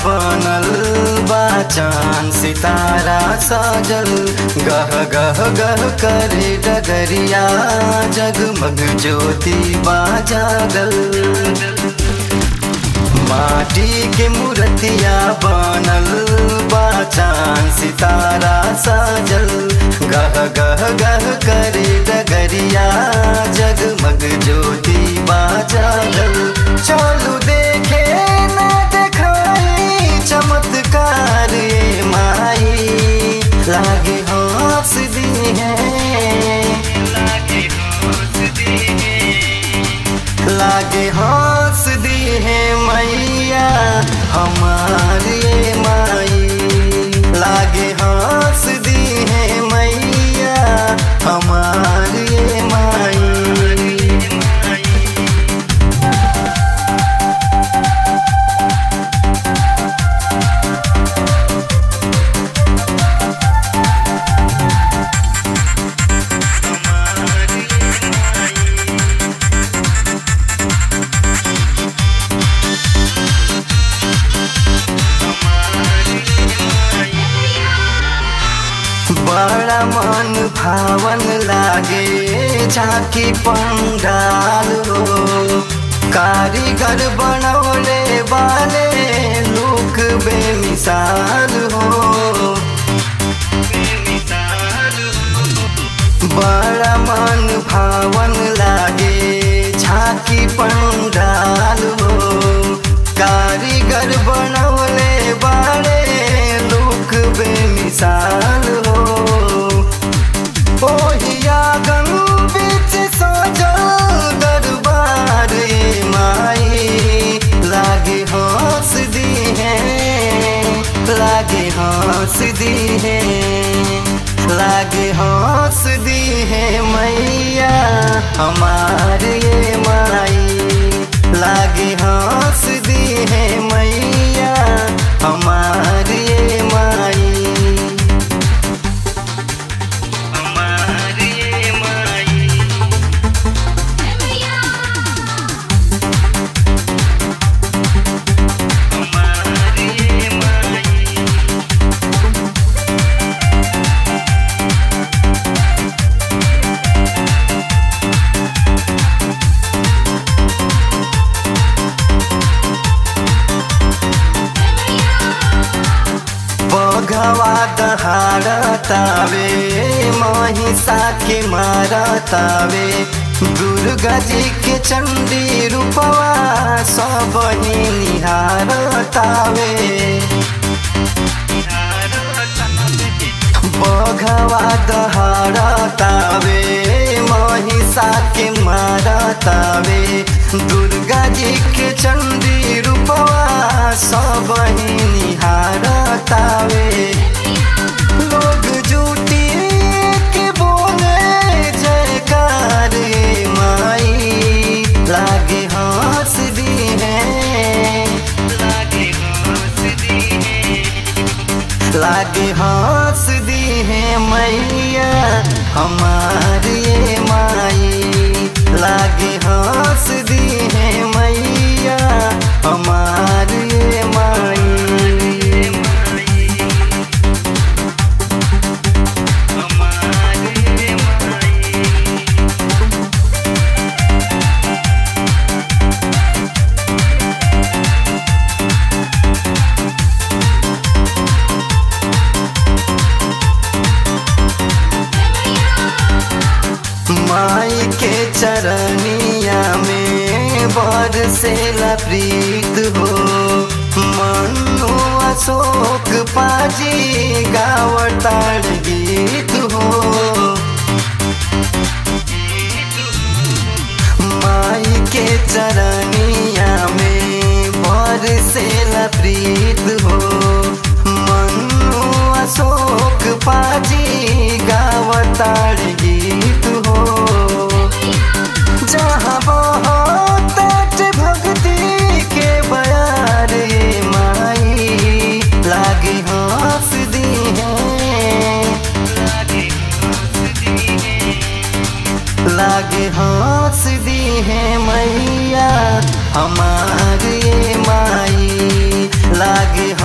बनल बा चांद सितारा सजल गह गह गह करे डगरिया जगमग ज्योति बा जागल माटी के मूर्तिया बनल बा चांद सितारा सजल गह गह गह करे डगरिया जगमग ज्योति बा जागल चलू देखे ना देखाई चमत्कार ये माई लागे हंस दी है लागे हंस दी है मैया हमारे माई लागे हंस दी है मैया हमारे माई बड़ा मन भावन लागे झांकी पंडाल हो कारीगर बनौले वाले लोक बेमिसाल हो बड़ा मन भावन लागे झांकी पंडाल हो कारीगर बनौले वाले लोक बेमिसाल हो ओहिया गन बीच सजल दरबार ए माई लागे हंस दी है लागे हंस दी है लागे हंस दी है मैया हमारे ये माई लागे हंस दी है मैया हमारे ये माई हमारे माई हमारे माई बघवा दहाड़तावे महिषा के मारतावे दुर्गा जी के चंडी रूपवा सब ही निहारतावे बघवा दहाड़तावे महिषा के मारतावे दुर्गा जी के चंडी रूपवा सब ही निहारतावे लोग जुटी के बोले जयकार ये माई लागे हंस दी है लागे हंस दी है लागे हंस दी है मैया हमारी ये माई लागे हंस दी है मैया हमारी ये माई हमारी ये माई माई के चरनिया में बरसेला प्रीत हो मनु अशोक पाजी गावतार गीत हो माई के चरनिया में बरसेला प्रीत हो मनु अशोक पाजी गावतार गीत हो जहाँ बहुत भक्ति के बयार ये माई लागे हंस दी है लागे हंस दी है मैया हमारे माई लागे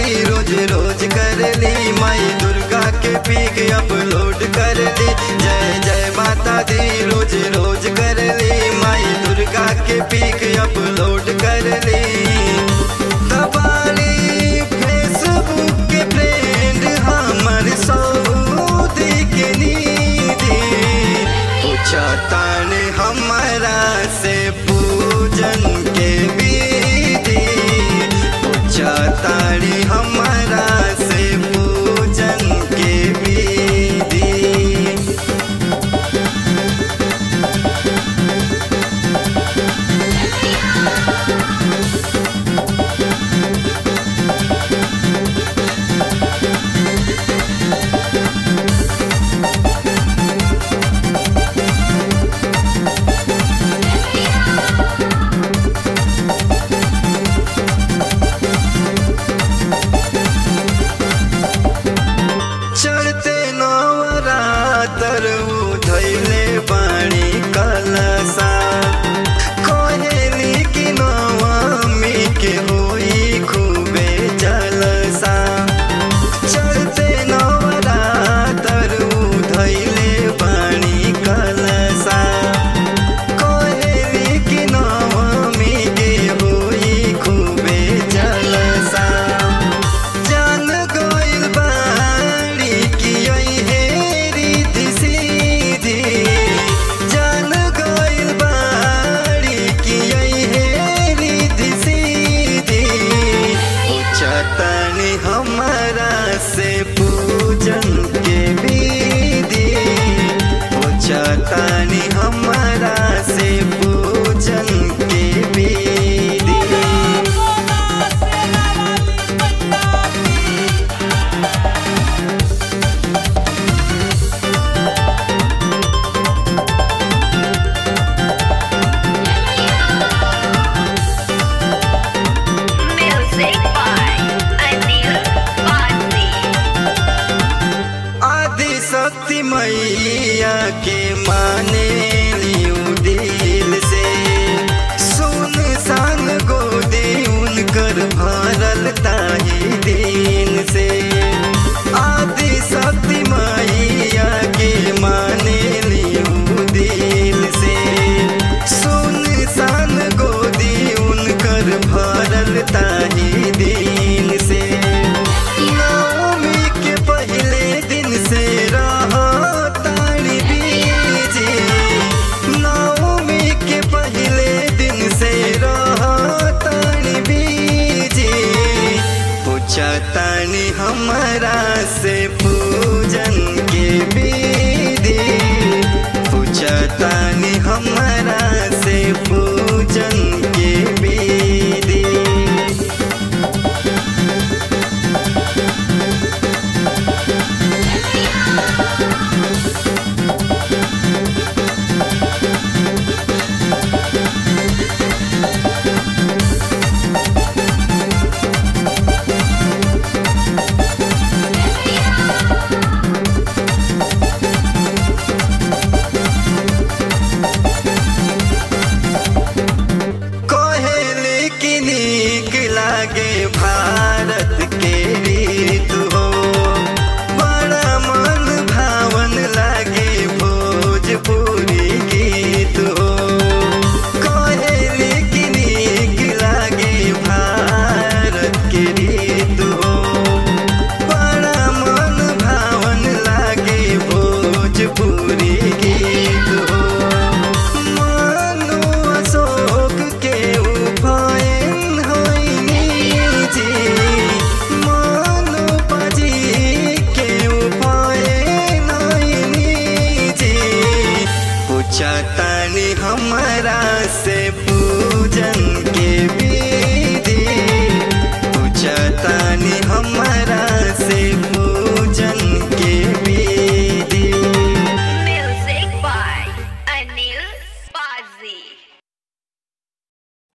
दी रोज रोज कर ली माई दुर्गा के पीक अपलोड कर ली जय जय माता दी रोज रोज कर ली माई दुर्गा के पीक अपलोड कर ली तबाली फेसबुक के फ्रेंड हमर सऊदी के नीदी पूछा ताने हमारा से पूजन के विधि पूछा तानी हमारा से पूजन के विधि चढ़ते नवरातर उधैले बाणी कलसा कोहेली की नवमी के होई खूबे जलसा चढ़ते नवरातर उधैले बाणी कलसा कोहेली की नवमी के होई खूबे जलसा जान गइल बाड़ी कि हे रीति सीधी जान गइल बाड़ी कि हे रीति सीधी उचतनी हमारा से पूजन के विधि उचतनी हमारा से पूजन के विधि Music by Anil Bhatti. आदि शक्ति मैया के माने लियो दिल से सुन सान गोदी उनकर भरल ताही दिन से आदि शक्ति मैया के माने लियो दिल से सुन सान गोदी उनकर भरल ताही दिन से नवमी के पहले दिन से रहो तारी बीजी नवमी के पहले दिन से रहो तारी बीजी पूछा तानी हमारा से पूजन के विधि पूछा तानी हमारा से पूजन